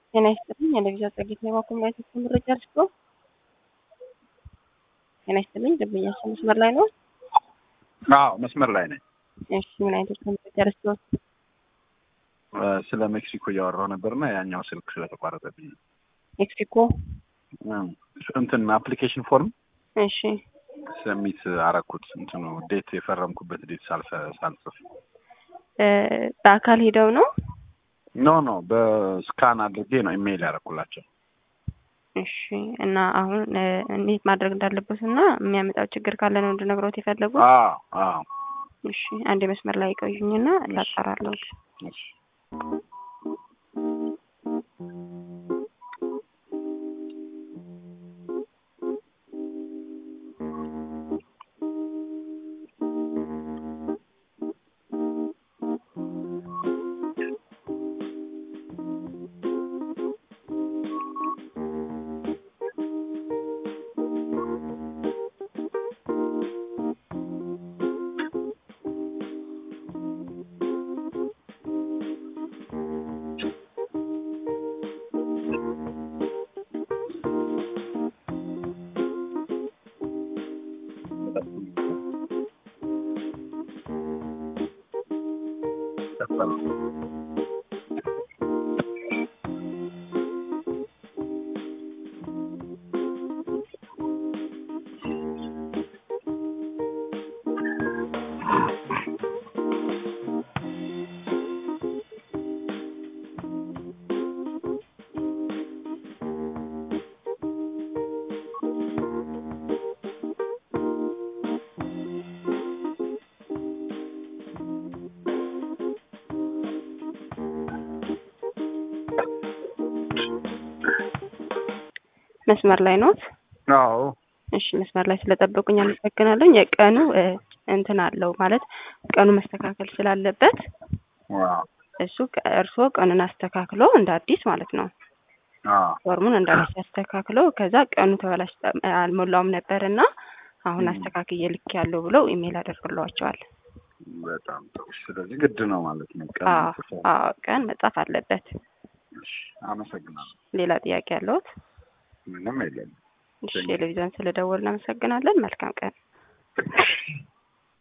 ጤና ይስጥልኝ። የለቪዛ ጸጌት ነው ኮሚኒቲ ምረጫ አድርጎ ጤና ይስጥልኝ። ደንበኛችን መስመር ላይ ነው። አዎ መስመር ላይ ነኝ። እሺ ምን አይነት ምረጫ አድርጎ? ስለ ሜክሲኮ እያወራሁ ነበርና ያኛው ስልክ ስለተቋረጠብኝ ነው። ሜክሲኮ እንትን አፕሊኬሽን ፎርም እሺ ሰሚት አረኩት። እንትኑ ዴት የፈረምኩበት ዴት ሳልፈ ሳልጽፍ በአካል ሄደው ነው? ኖ ኖ በስካን አድርጌ ነው ኢሜይል ያደረኩላቸው። እሺ እና አሁን እንዴት ማድረግ እንዳለበት እና የሚያመጣው ችግር ካለ ነው እንድነግሮት የፈለጉት? አዎ አዎ። እሺ አንድ መስመር ላይ ቆዩኝና ላጣራለሁ። እሺ መስመር ላይ ኖት? አዎ እሺ መስመር ላይ ስለጠበቁኝ አመሰግናለሁ። የቀኑ እንትን አለው ማለት ቀኑ መስተካከል ስላለበት ዋው እሱ እርስዎ ቀኑን አስተካክሎ እንደ አዲስ ማለት ነው አዎ ፎርሙን እንደ አዲስ አስተካክሎ ከዛ ቀኑ ተበላሽ አልሞላውም ነበር እና አሁን አስተካክዬ ልክ ያለው ብለው ኢሜል አደርግላቸዋል። በጣም ጥሩ። ስለዚህ ግድ ነው ማለት ነው። ቀን አዎ አዎ ቀን መጻፍ አለበት። እሺ፣ አመሰግናለሁ። ሌላ ጥያቄ ያለዎት? ምንም የለም። እሺ ቴሌቪዥን ስለደወልን እናመሰግናለን። መልካም ቀን።